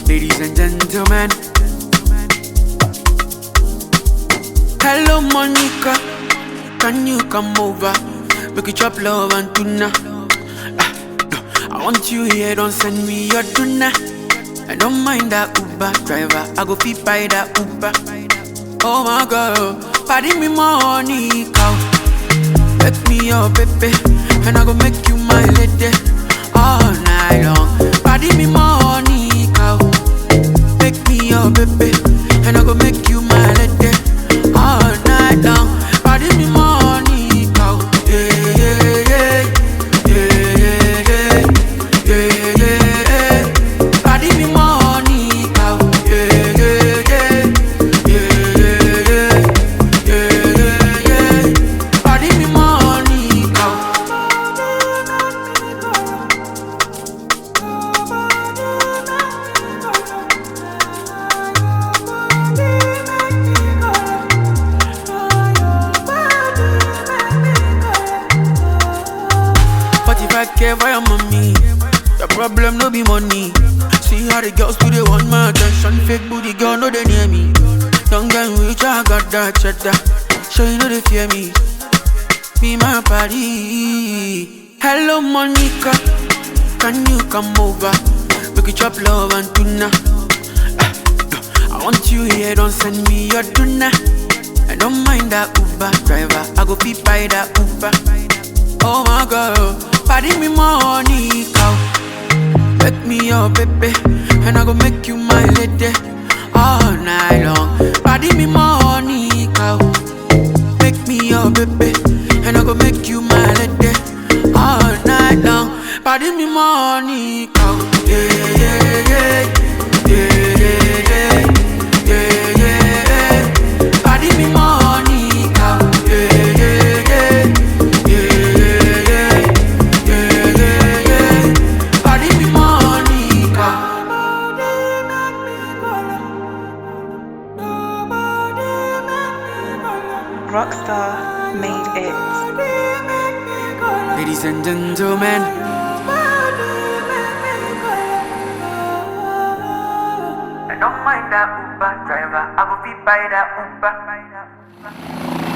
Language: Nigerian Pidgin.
Ladies and gentlemen. Hello, Monica. Can you come over? Make you chop love and tuna. Ah, I want you here, don't send me your tuna. I don't mind that Uber driver. I go fit by that Uber. Oh my God, party me money, cow. Make me your baby, and I go make you my lady all night long. Party me money, cow. Make me your baby, and I go make you my lady all night long. Party me money, cow. Yeah, yeah, yeah, yeah, yeah, yeah, yeah, yeah. Party me money, cow. Yeah, yeah, yeah, yeah, yeah, yeah, yeah, yeah. Party me money, cow. Forty-five k for your mommy. The problem no be money. See how the girls do they want my attention. Fake booty girl no they near me. Don't get rich, I got that cheddar. So you know they fear me. Be my party. Hello Monica, can you come over? We could chop love and tuna. Ah, I want you here, don't send me your tuna. I don't mind that Uber driver. I go fit by that Uber. Oh my God, party me money, cow. Make me your baby, and I go make you my lady all night long. Party me money, cow. Make me your baby, and I go make you my lady all night long. Party me money, cow. Yeah, yeah, yeah, yeah, yeah, yeah, yeah, yeah. Party me money, cow. Yeah, yeah, yeah, yeah, yeah, yeah, yeah, yeah. Party me money, cow. Rockstar made it. Ladies and gentlemen. I don't mind that Uber driver. I go fit by that Uber.